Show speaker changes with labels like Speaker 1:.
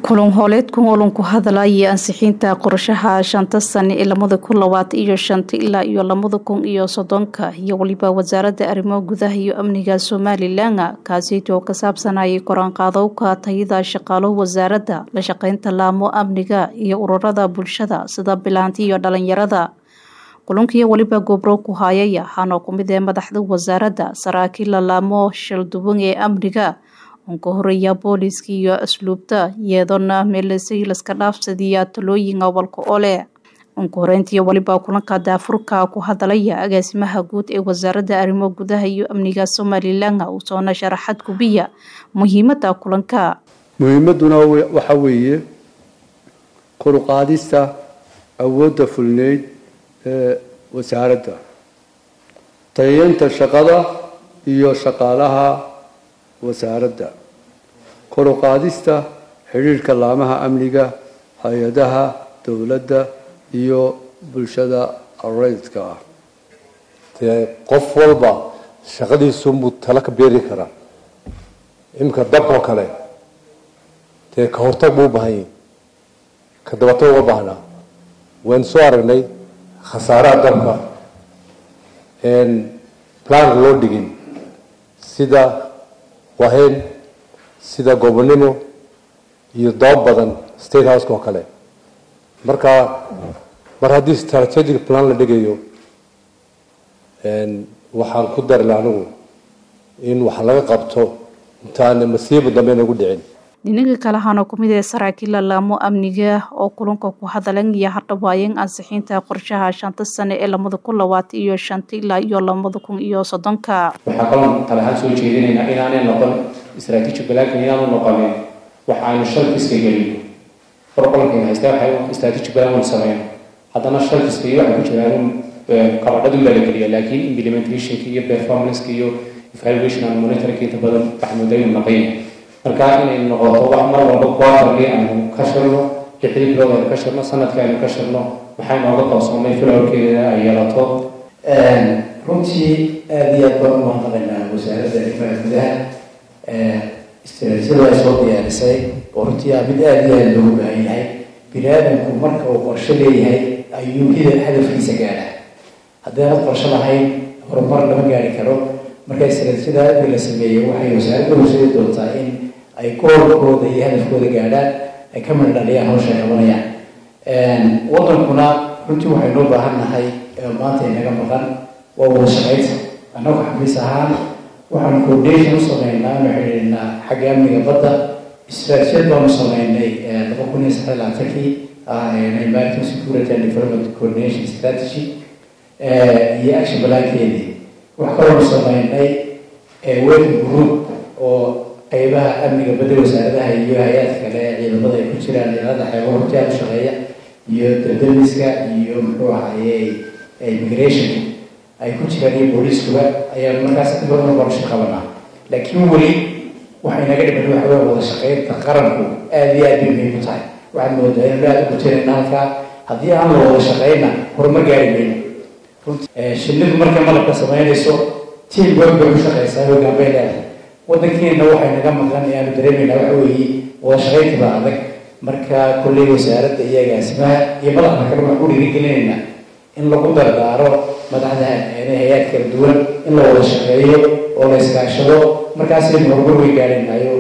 Speaker 1: kulan hooleedkan olan ku hadalaya ansixiinta qorshaha shanta sane ee lamada kun labaatan iyo shanta ilaa iyo lamada kun iyo soddonka iyo weliba wasaaradda arrimaha gudaha iyo amniga somalilan kaasiyt oo ka saabsanayay koraanqaadowka tayada shaqaalo wasaaradda la shaqeynta laamo amniga iyo ururada bulshada sida bilaanti iyo dhalinyarada kulankii weliba gobro ku hayaya waxaana ku mid ee madaxda wasaaradda saraakiil laamo shalduwan ee amniga ka horeeya booliska iyo asluubta iyadoona meelasay laska dhaafsadiya talooyin awalka ole unka horeyntii weliba kulanka daafurka ku hadalaya agaasimaha guud ee wasaaradda arrimo gudaha iyo amniga somalilan uusoona sharaxad gubiya muhiimada kulanka
Speaker 2: muhiimaduna waxa weeye koruqaadista awoodda fulneyd ee wasaaradda tayeynta shaqada iyo shaqaalaha wasaaradda kor u qaadista xidhiirhka laamaha amniga hay-adaha dowladda iyo bulshada rayidka ah
Speaker 3: dee qof walba shaqadiisunbuu talo ka beeri karaa iminka dabkoo kale dee ka hortag buu u baahan yahi ka dabato uga baahnaa waynu soo aragnay khasaaraha dabka planka loo dhigin sida wahayn sida gobonimo iyo doob badan state houseka oo kale marka mar haddii strategic plan la dhigayo waxaan ku darila anigu in wax laga qabto intaan masiiba dambe nagu dhicin
Speaker 1: dhinaga kale waxaana kumid ee saraakiilla laamo amniga oo kulanka ku hadalan iyo hardhawaayeen ansixiinta qorshaha shanta sane ee lamada kun labaatan iyo shanta ilaa iyo lamada kun iyo soddonka
Speaker 4: waxaa kaloo talahaan soo jeedinaynaa inaanay noqon istraatiiji balaankan inaanu noqonin wax aynu shalfiska gelino qorqolankan haystaa waxay istraatiiji balaan waynu sameyno haddana shalfiska iyo waxay ku jiraan kabadhadu baa la geliya laakiin implementationka iyo performanceka iyo evaluation and monitoring inta badan waxay moodaynu naqayn marka inay noqoto wax mar walba quarterly aynu ka shirno lixdii bilood aynu ka shirno sanadka aynu ka shirno maxay nooga qabsoomay filowrkeeda ay yeelato
Speaker 5: runtii aada iyo aad baan u mahadnaqaynaa wasaaradda arrimaha gudaha istaraatiijiyada ay soo diyaarisay oo runtii ah mid aada iyo aada loogu baahan yahay bini aadamku marka uu qorsho leeyahay ayuu hida hadafkiisa gaadha haddayna qorsho lahayn horumar lama gaari karo marka istaraatiijiyada hadii la sameeyey waxay wasaaradda horseedi doontaa in ay goolkooda iyo hadafkooda gaadhaan ay ka midha dhaliyaan hawsha ay qabanayaan wadankuna runtii waxaynu u baahan nahay maanta inaga maqan waa wada shaqaynta annagu xafiis ahaan waxaanu coordination u sameynaa anu xidhiidhnaa xagga amniga badda istaraatijiyad baanu sameynay laba kun iyo saddex labaatankii american security and development coordination strategy iyo action balaankeedii wax kaloonu sameynay working group oo qeybaha amniga badda wasaaradaha iyo hay-aad kale ciidamada ay ku jiraan ciidamada xeebo hortiaad u shaqeeya iyo dadamiska iyo muxuu ahaye immigration ay ku jiraan iyo booliiskuba ayaan markaas badan qorsho qabanaa laakiin weli waxay naga dhiman waxa wey wada shaqeynta qaranku aada iyo aad bay muhiim u tahay waxaad moodaa inaynu aada u gutanayna halkaa haddii aan la wada shaqeyna horumar gaari mayno shinidu markay malabka sameynayso tiam work bay u shaqeysaa hoggaan bay leedahay wadankeena waxay naga maqan ee aanu dareemayna waxa weeye wada shaqeynta baa adag marka kolley wasaaradda iyo agaasimaha iyo madaxda kale waxaan ku dhiirigelinaynaa in lagu dardaaro madaxda hay-aad kala duwan in la wada shaqeeyo oo la iskaashado markaasaynu horumar wey gaarinayo